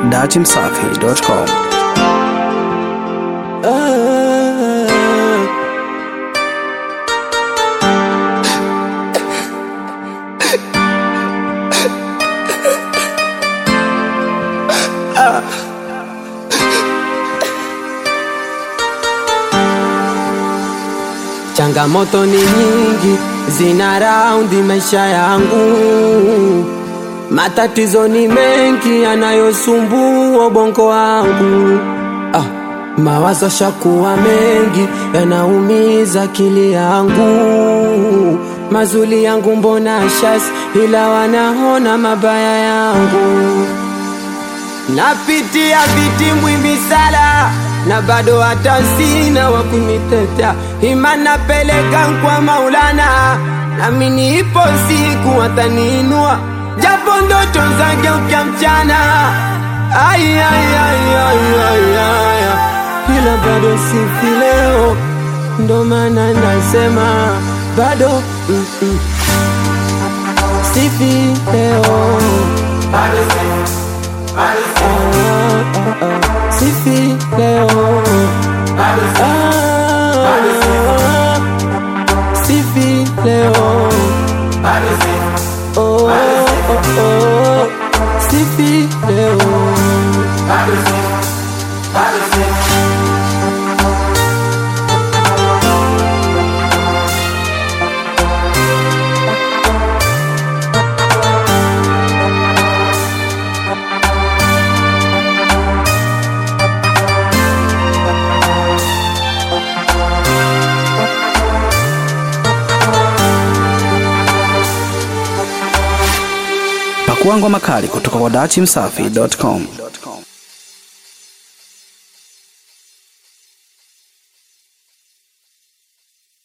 datimsafi.com. Changamoto ni nyingi zina raundi maisha yangu, matatizo ni mengi yanayosumbua ubongo wangu. Ah, mawazo shakuwa mengi yanaumiza akili yangu, mazuri yangu mbona shasi, ila wanaona mabaya yangu. Napitia vitimbwi misala na bado hata sina wa kunitetea, imani napeleka kwa Maulana, nami nipo siku ataniinua, japo ndoto zake ukia mchana. Ai, ai, ai, ai, ai, ai, ai. ila bado sifi leo, ndo maana nasema bado mm, mm. sifi leo Ah, ah, ah. sifi leo Ah, sifi leo Oh, oh, oh. sifi leo Pakua ngoma kali kutoka kwa datimsafi.com.